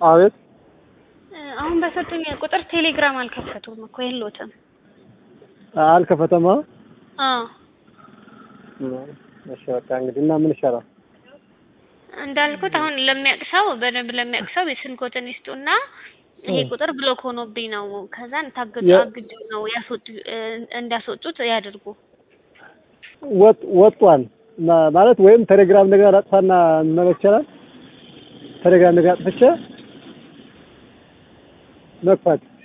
አቤት አሁን በሰጡኝ ቁጥር ቴሌግራም አልከፈቱም እኮ የለዎትም። አልከፈተማ። አዎ እሺ በቃ እንግዲህ እና ምን ይሻላል? እንዳልኩት አሁን ለሚያውቅ ሰው በደንብ ለሚያውቅ ሰው የስልክዎትን ይስጡና ይሄ ቁጥር ብሎክ ሆኖብኝ ነው ከዛን ታግዶ የ- አግጆ ነው ያስወጡ እንዳስወጡት ያድርጉ። ወጥ ወጧል ማ- ማለት ወይም ቴሌግራም ነገር አጥፋና መመለስ ይቻላል። ቴሌግራም ነገር አጥፍቼ መክፈት